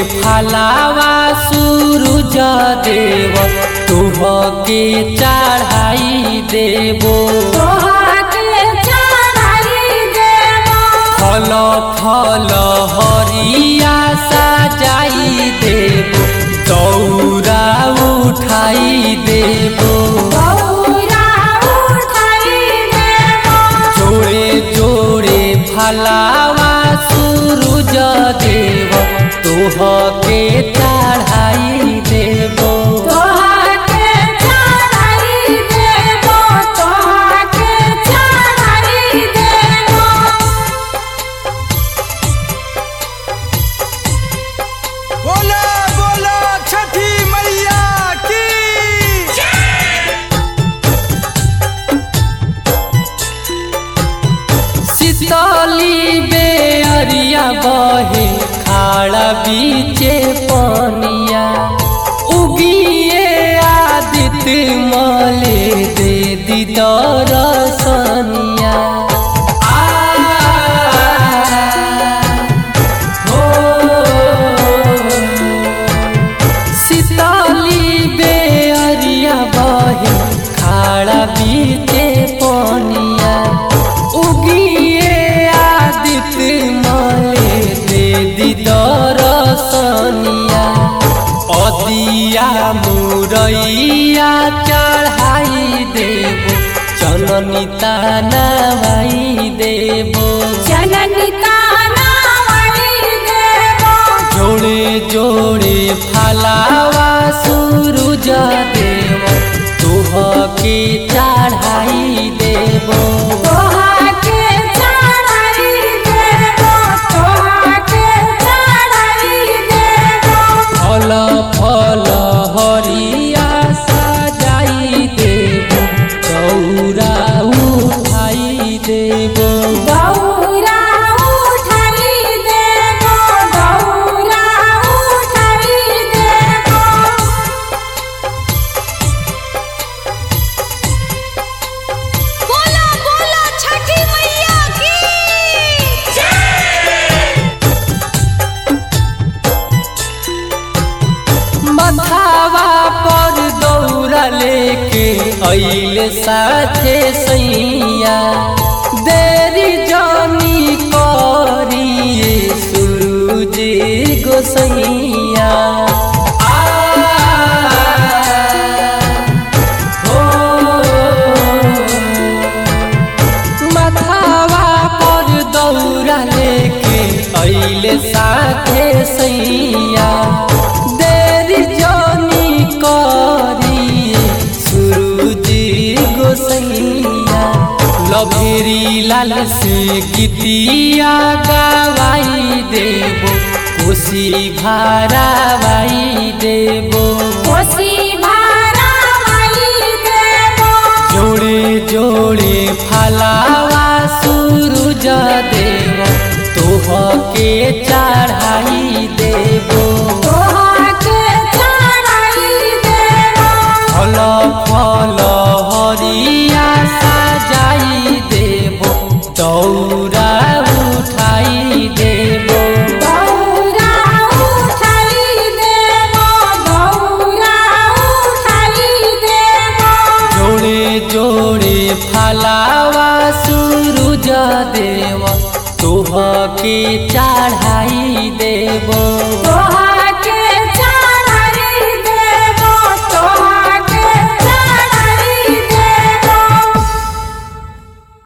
फलावा सूरज देव तुह के चढ़ाई देबो तोहके चढ़ाई देबो फल फल हरिया सजाई देबो दौरा उठाई देबो बौरा उठाई देबो जोड़े जोड़े फलावा सूरज देव तुह के चढ़ाई देबो तोहके चढ़ाई देबो तोहके चढ़ाई देबो बोला बोला छठी मैया की शीतली बेअरिया बहे खाड़ा बीचे पनिया उगिए आदित्य मले दे दीदर सनिया शीतली बेअरिया बहे खाड़ा बीचे पनिया उगिए आदित्य मले दे दीदर सनिया अदिया मुरैया चढ़ाई देबो चननी तानावाई देबो जननी ताना वाली देबो जोड़े जोड़े फलावा सूरज देव तुह के चढ़ाई देबो तोहके चढ़ाई देबो तोहके चढ़ाई देबो फल फल हरिया सजाई देबो गौरा उठाई देबो दौरा उठाई देबो दौरा उठाई देबो बोला बोला छठी मैया की मथावा पर दौरा लेके अइले साथे सैया देरी जानी करिए सूरज गोसैया आ, हो, मथावा पर दौरा लेके अइले साथे सैया देरी जानी करिए सूरज गोसैया लभेरी लाल से गीतिया गवाई देबो कोसी भारावाई देबो कोसी भारा माई देबो जोड़े जोड़े फलावा सूरज देव तोह के चढ़ाई देबो तोहके चढ़ाई देबो फल फल